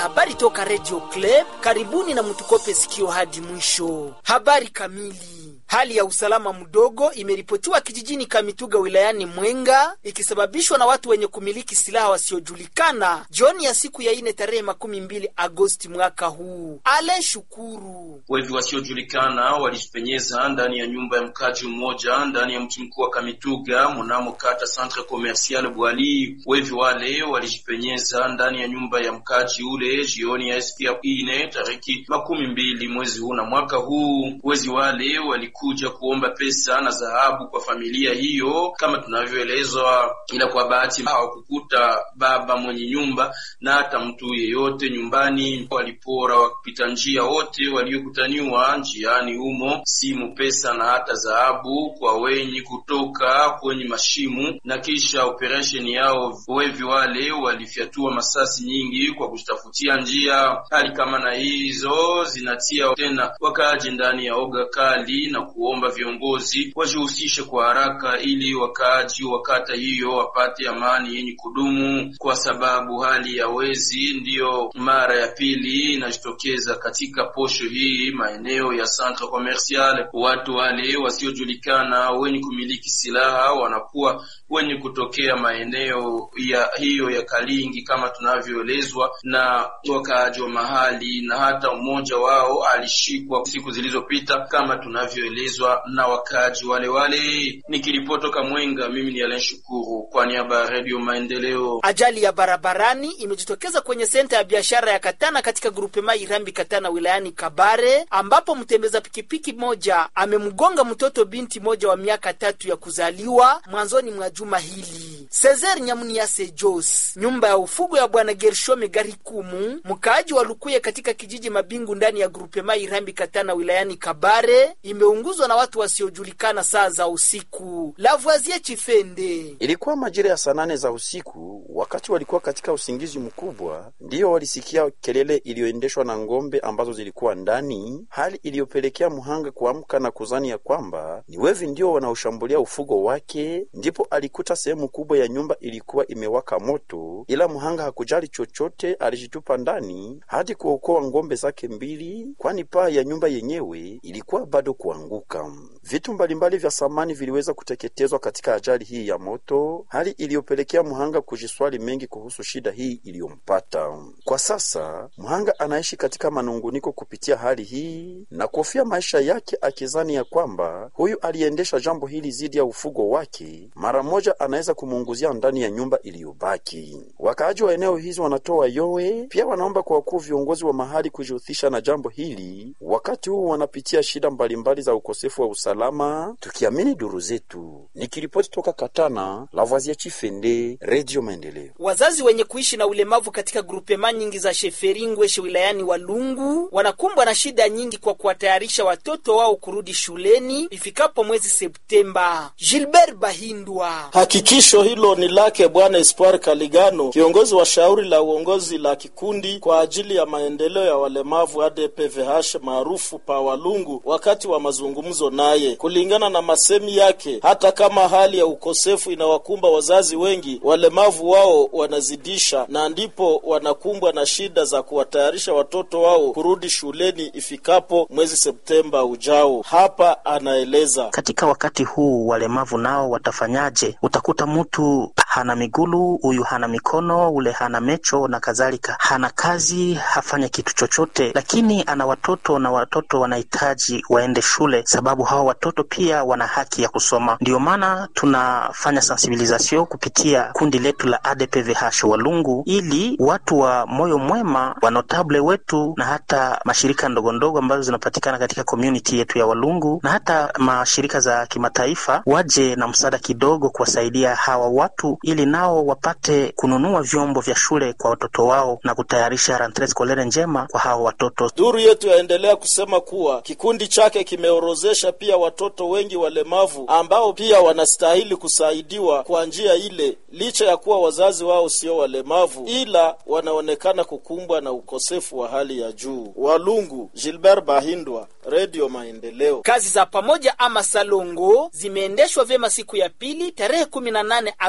Habari toka Radio Club, karibuni na mtukope sikio hadi mwisho. Habari kamili. Hali ya usalama mdogo imeripotiwa kijijini Kamituga wilayani Mwenga ikisababishwa na watu wenye kumiliki silaha wasiojulikana jioni ya siku ya ine tarehe makumi mbili Agosti mwaka huu. Ale Shukuru. Wevi wasiojulikana walijipenyeza ndani ya nyumba ya mkaji mmoja ndani ya mji mkuu wa Kamituga mnamo kata Centre Commercial Bwali. Wevi wale walijipenyeza ndani ya nyumba ya mkaji ule jioni ya siku ya ine tariki makumi mbili mwezi huu na mwaka huu. Wezi wale waliku kuja kuomba pesa na dhahabu kwa familia hiyo kama tunavyoelezwa, ila kwa bahati hawakukuta baba mwenye nyumba na hata mtu yeyote nyumbani. Walipora wakipita njia wote waliokutaniwa njiani humo, simu, pesa na hata dhahabu kwa wenye kutoka kwenye mashimu, na kisha operesheni yao wevi wale walifyatua masasi nyingi kwa kutafutia njia. Hali kama na hizo zinatia tena wakaaji ndani ya oga kali na kuomba viongozi wajihusishe kwa haraka ili wakaaji wa kata hiyo wapate amani yenye kudumu, kwa sababu hali ya wezi ndiyo mara ya pili inajitokeza katika posho hii maeneo ya Centre Commercial. Watu wale wasiojulikana wenye kumiliki silaha wanakuwa wenye kutokea maeneo ya hiyo ya Kalingi kama tunavyoelezwa na wakaaji wa mahali, na hata mmoja wao alishikwa siku zilizopita kama tunavyoelezwa na wakaaji wale wale. Nikiripotoka Mwenga, mimi ni Alain Shukuru kwa niaba ya Radio Maendeleo. Ajali ya barabarani imejitokeza kwenye senta ya biashara ya Katana katika grupema Irambi Katana wilayani Kabare, ambapo mtembeza pikipiki moja amemgonga mtoto binti moja wa miaka tatu ya kuzaliwa mwanzoni mwa juma hili. Cesar Nyamuniase Jos, nyumba ya ufugo ya bwana Gershome Garikumu, mkaaji wa Lukuye katika kijiji Mabingu ndani ya grupema Irambi Katana wilayani Kabare, imeunguzwa na watu wasiojulikana saa za usiku. Lavoisier Chifende. Ilikuwa majira ya saa nane za usiku, wakati walikuwa katika usingizi mkubwa, ndiyo walisikia kelele iliyoendeshwa na ng'ombe ambazo zilikuwa ndani, hali iliyopelekea mhanga kuamka na kuzani ya kwamba ni wevi ndio wanaoshambulia ufugo wake. Ndipo alikuta sehemu kubwa ya nyumba ilikuwa imewaka moto, ila mhanga hakujali chochote, alijitupa ndani hadi kuokoa ng'ombe zake mbili, kwani paa ya nyumba yenyewe ilikuwa bado kuanguka. Vitu mbalimbali vya samani viliweza kuteketezwa katika ajali hii ya moto, hali iliyopelekea mhanga kujiswali mengi kuhusu shida hii iliyompata. Kwa sasa mhanga anaishi katika manunguniko kupitia hali hii na kuhofia maisha yake, akizani ya kwamba huyu aliendesha jambo hili dhidi ya ufugo wake mara moja anaweza kumuunguzia ndani ya nyumba iliyobaki. Wakaaji wa eneo hizi wanatoa yowe, pia wanaomba kwa wakuu viongozi wa mahali kujihusisha na jambo hili, wakati huu wanapitia shida mbalimbali za ukosefu wa usalama, tukiamini duru zetu. Nikiripoti toka Katana, Lavoisier Chifende, Radio Maendeleo. Wazazi wenye kuishi na ulemavu katika grupema nyingi za Sheferingweshe wilayani Walungu wanakumbwa na shida nyingi kwa kuwatayarisha watoto wao kurudi shuleni ifikapo mwezi Septemba. Gilbert Bahindwa. Hakikisho hilo ni lake Bwana Espoir Kaligano, kiongozi wa shauri la uongozi la kikundi kwa ajili ya maendeleo ya walemavu ADPVH maarufu pa Walungu, wakati wa mazungumzo naye. Kulingana na masemi yake, hata kama hali ya ukosefu inawakumba wazazi wengi, walemavu wao wanazidisha, na ndipo wanakumbwa na shida za kuwatayarisha watoto wao kurudi shuleni ifikapo mwezi Septemba ujao. Hapa anaeleza katika wakati huu walemavu nao watafanyaje? Utakuta mtu hana migulu, huyu hana mikono, ule hana mecho na kadhalika, hana kazi, hafanya kitu chochote, lakini ana watoto na watoto wanahitaji waende shule, sababu hawa watoto pia wana haki ya kusoma. Ndiyo maana tunafanya sensibilisation kupitia kundi letu la ADPVH Walungu, ili watu wa moyo mwema, wanotable wetu na hata mashirika ndogo ndogo ambazo zinapatikana katika community yetu ya Walungu na hata mashirika za kimataifa waje na msaada kidogo kuwasaidia hawa watu ili nao wapate kununua vyombo vya shule kwa watoto wao na kutayarisha rentree scolaire njema kwa hawa watoto. Duru yetu yaendelea kusema kuwa kikundi chake kimeorozesha pia watoto wengi walemavu ambao pia wanastahili kusaidiwa kwa njia ile, licha ya kuwa wazazi wao sio walemavu, ila wanaonekana kukumbwa na ukosefu wa hali ya juu. Walungu, Gilbert Bahindwa, Radio Maendeleo. Kazi za pamoja ama salongo zimeendeshwa vyema siku ya pili tarehe 18 Agosti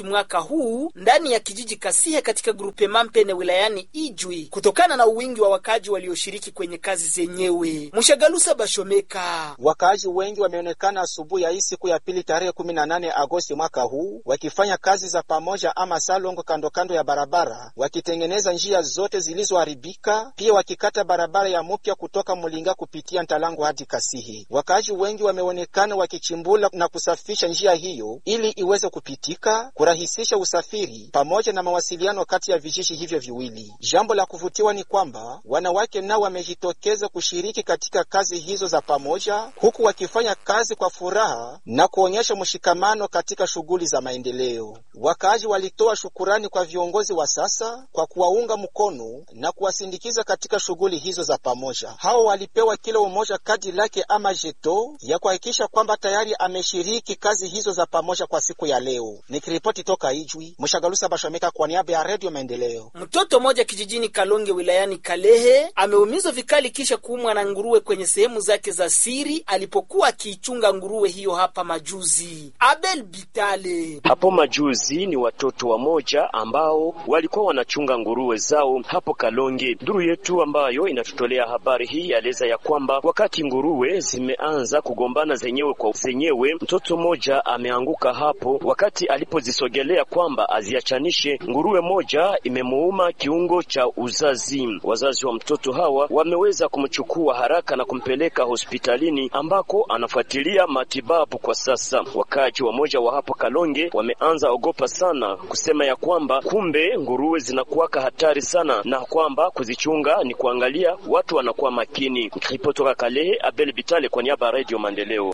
mwaka huu ndani ya kijiji Kasihe katika grupe Mampene wilayani Ijwi kutokana na uwingi wa wakaji walioshiriki kwenye kazi zenyewe. Mshagalusa Bashomeka. Wakaaji wengi wameonekana asubuhi ya hii siku ya pili tarehe 18 Agosti mwaka huu wakifanya kazi za pamoja ama salongo kando kando ya barabara, wakitengeneza njia zote zilizoharibika, pia wakikata barabara ya mupya kutoka Mulinga kupitia Ntalango hadi Kasihi. Wakaaji wengi wameonekana wakichimbula na kusafisha njia hiyo ili iweze kupitika, kurahisisha usafiri pamoja na mawasiliano kati ya vijiji hivyo viwili. Jambo la kuvutiwa ni kwamba wanawake nao wamejitokeza kushiriki katika kazi hizo za pamoja, huku wakifanya kazi kwa furaha na kuonyesha mshikamano katika shughuli za maendeleo. Wakaaji walitoa shukurani kwa viongozi wa sasa kwa kuwaunga mkono na kuwasindikiza katika shughuli hizo za pamoja. Hao walipewa kila umoja kadi lake ama jeto ya kuhakikisha kwamba tayari ameshiriki kazi hizo za pamoja kwa siku ya leo. Nikiripoti toka Ijwi, Mshagalusa Bashomeka kwa niaba ya Redio Maendeleo. Mtoto mmoja kijijini Kalonge wilayani Kalehe ameumizwa vikali kisha kuumwa na nguruwe kwenye sehemu zake za siri alipokuwa akiichunga nguruwe hiyo hapa majuzi. Abel Bitale. Hapo majuzi ni watoto wamoja ambao walikuwa wanachunga nguruwe zao hapo Kalonge. Duru yetu ambayo inatutolea habari hii yaeleza ya kwamba wakati nguruwe zimeanza kugombana zenyewe kwa zenyewe, mtoto mmoja ameanguka hapo wakati alipozisogelea kwamba aziachanishe. Nguruwe moja imemuuma kiungo cha uzazi. Wazazi wa mtoto hawa wameweza kumchukua haraka na kumpeleka hospitalini ambako anafuatilia matibabu kwa sasa. Wakaji wamoja wa hapo Kalonge wameanza ogopa sana kusema ya kwamba kumbe nguruwe zinakuwaka hatari sana na kwamba kuzichunga ni kuangalia watu wanakuwa makini. Nikiripotoka Kalehe, Abel Bitale kwa niaba ya Radio Maendeleo.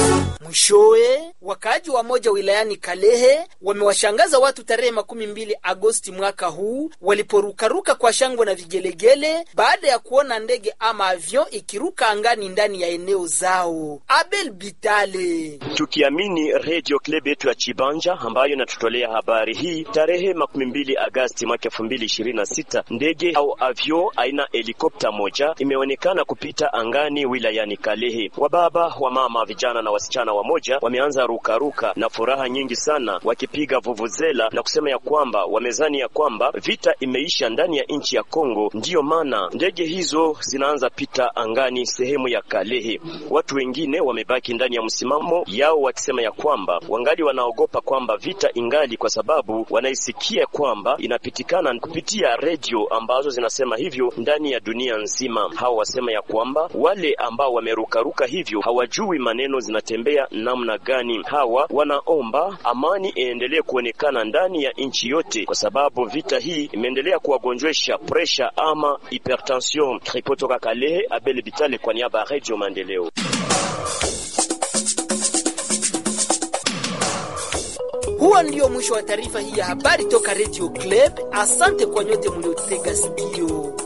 Mwishowe, wakaaji wa moja wilayani Kalehe wamewashangaza watu tarehe makumi mbili Agosti mwaka huu waliporukaruka kwa shangwe na vigelegele baada ya kuona ndege ama avion ikiruka angani ndani ya eneo zao. Abel Bitale. Tukiamini Radio Club yetu ya Chibanja ambayo inatutolea habari hii tarehe makumi mbili Agosti mwaka elfu mbili ishirini na sita ndege au avio aina helikopta moja imeonekana kupita angani wilayani Kalehe. Wababa, wamama, vijana na wasichana wamoja wameanza rukaruka na furaha nyingi sana, wakipiga vuvuzela na kusema ya kwamba wamezani ya kwamba vita imeisha ndani ya nchi ya Kongo, ndiyo maana ndege hizo zinaanza pita angani sehemu ya Kalehe. Watu wengine wamebaki ndani ya msimamo yao wakisema ya kwamba wangali wanaogopa kwamba vita ingali, kwa sababu wanaisikia kwamba inapitikana kupitia redio ambazo zinasema hivyo ndani ya dunia nzima. Hao wasema ya kwamba wale ambao wamerukaruka hivyo hawajui maneno zinatembea namna gani. Hawa wanaomba amani iendelee kuonekana ndani ya nchi yote, kwa sababu vita hii imeendelea kuwagonjwesha presha ama hypertension. Ripotoka Kalehe, Abel Bitale kwa niaba ya Radio Maendeleo. Huo ndio mwisho wa taarifa hii ya habari toka Radio Club. Asante kwa nyote mliotega sikio.